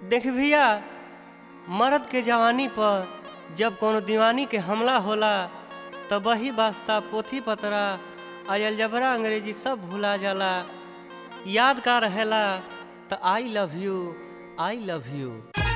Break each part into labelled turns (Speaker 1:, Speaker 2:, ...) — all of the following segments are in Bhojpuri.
Speaker 1: देख भैया मर्द के जवानी पर जब कोनो दीवानी के हमला होला तब वही वास्ता पोथी पतरा आयल जबरा अंग्रेजी सब भुला जाला याद का रहेला त I love you I love you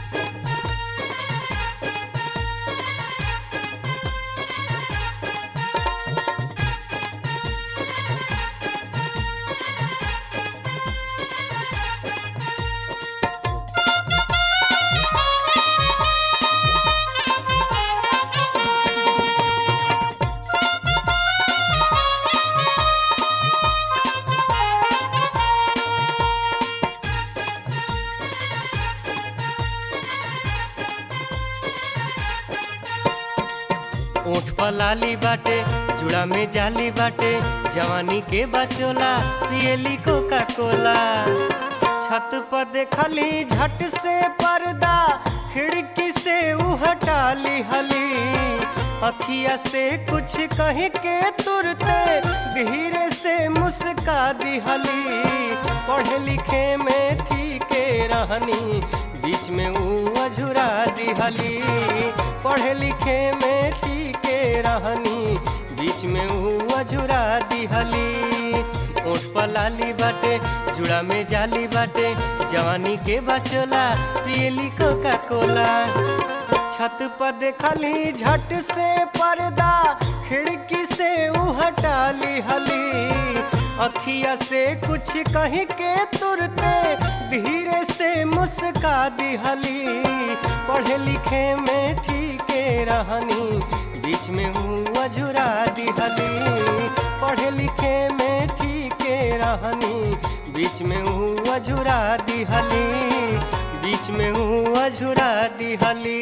Speaker 1: ऊँट पर लाली बाटे जुड़ा में जाली बाटे जवानी के बचोला पियली कोका कोला छत पर देखली झट से पर्दा खिड़की से ऊ हटाली हली अखिया से कुछ कह के तुरते धीरे से मुस्का दिहली पढ़े लिखे में ठीके रहनी बीच में ऊ अझुरा दिहली पढ़े लिखे में ठीके रहनी बीच में ऊ अझुरा दिहली ऊँट पर लाली बाटे जुड़ा में जाली बाटे जवानी के बचोला पियली कोका कोला छत पर देखली झट से पर्दा खिड़की से ऊ हटाली हली अखिया से कुछ कह के तुरते धीरे से मुस्का दिहली पढ़े लिखे में ठीके रहनी बीच में ऊ अझुरा दिहली पढ़े लिखे में ठीके रहनी बीच में ऊ अझुरा दिहली बीच में ऊ अझुरा दिहली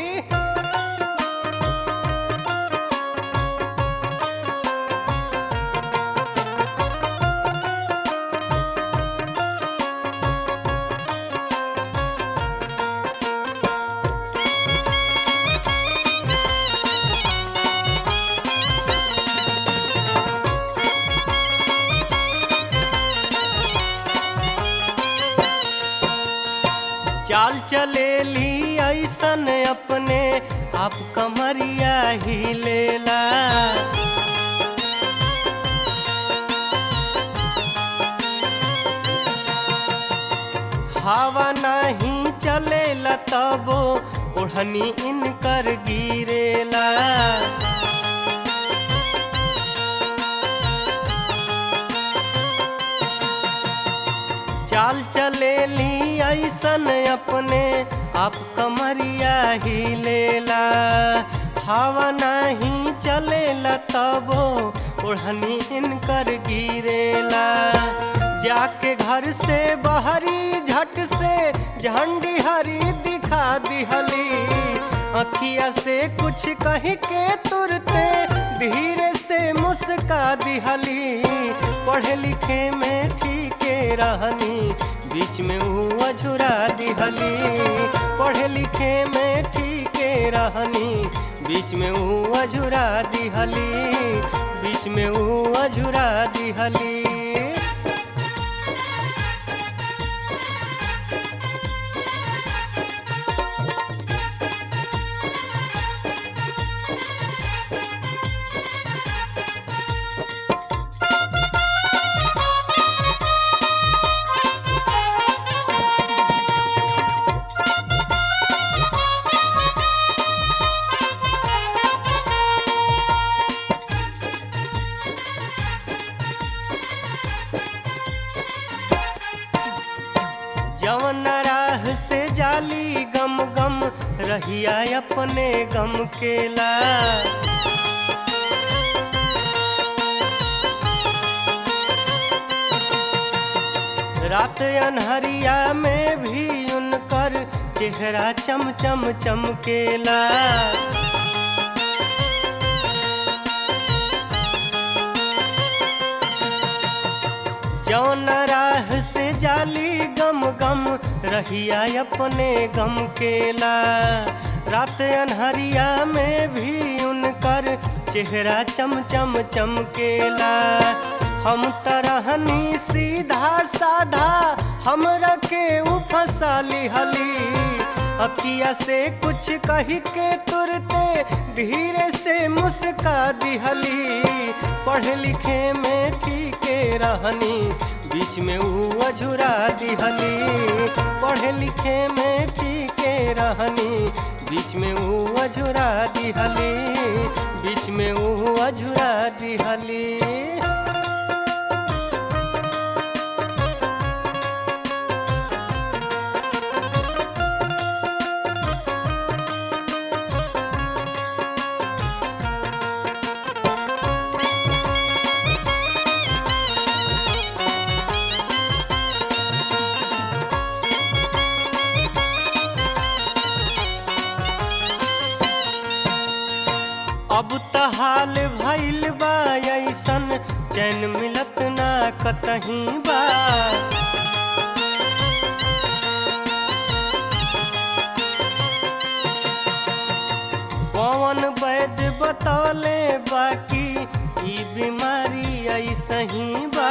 Speaker 1: चाल चले ली ऐसन अपने आप कमरिया ही लेला हवा नहीं चले तबो ओढ़नी इनकर गिरेला चाल चले ली ऐसन अपने आप कमरिया ही लेला हवा नहीं चलेला तबो ओढ़नी इनकर गिरेला जाके घर से बहरी झट से झंडी हरी दिखा दिहली अखिया से कुछ कह के तुरते धीरे से मुस्का दिहली पढ़े लिखे में ठीके रहनी बीच में ऊ अझुरा दिहली पढ़े लिखे में ठीके रहनी बीच में ऊ अझुरा दिहली बीच में ऊ अझुरा दिहली जवन राह से जाली गम गम रहिया अपने गम केला रात अनहरिया में भी उनकर चेहरा चम चम चमकेला जौन राह से जाली गम गम रहिया अपने गम केला रात अनहरिया में भी उनकर चेहरा चम चम चमकेला हम तरहनी सीधा साधा हमरा के उ फंसा लिहली अखिया से कुछ कही के तुरते धीरे से मुस्का दिहली पढ़े लिखे में ठीके रहनी बीच में ऊ अझुरा दिहली पढ़े लिखे में ठीके रहनी बीच में ऊ अझुरा दिहली बीच में ऊ अझुरा दिहली अब त हाल भइल बा ऐसन चैन मिलत ना कतहीं बा पवन वैद्य बतौले बाकी ई बीमारी ऐसही बा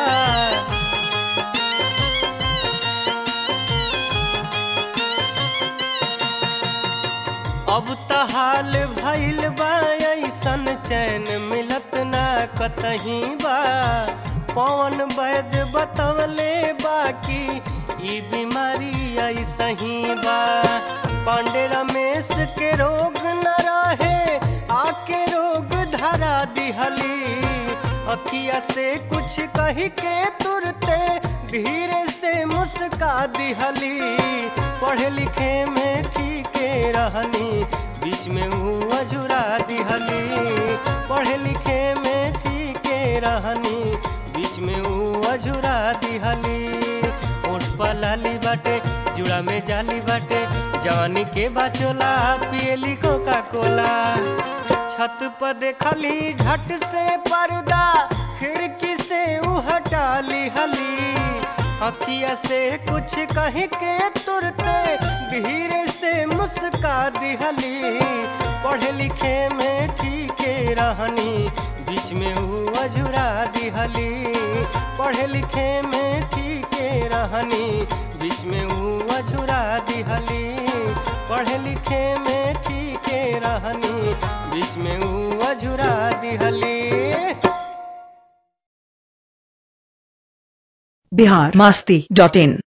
Speaker 1: अब त हाल भइल बा ऐसन चैन मिलत ना कतहीं बा पवन वैद्य बतवले बाकी ई बीमारी ऐसही बा पांडे रमेश के रोग न रहे आके रोग धरा दिहली अखिया से कुछ कही के तुरते धीरे से मुस्का दिहली पढ़े लिखे में ठीके रहनी बीच में ऊ अझुरा दिहली पढ़े लिखे में ठीके रहनी बीच में ऊ अझुरा दिहली ओठ पर लाली बाटे जुड़ा में जाली बाटे जवानी के बाचोला पियली कोका कोला छत पर देखली झट से पर्दा खिड़की से ऊ हटा ली हली अखिया से कुछ कह के तुरते धीरे से मुस्का दिहली पढ़े लिखे में ठीके रहनी बीच में ऊ अझुरा दिहली पढ़े लिखे में ठीके रहनी बीच में ऊ अझुरा दिहली पढ़े लिखे में ठीके रहनी बीच में ऊ अझुरा दिहली
Speaker 2: बिहार मस्ती डॉट इन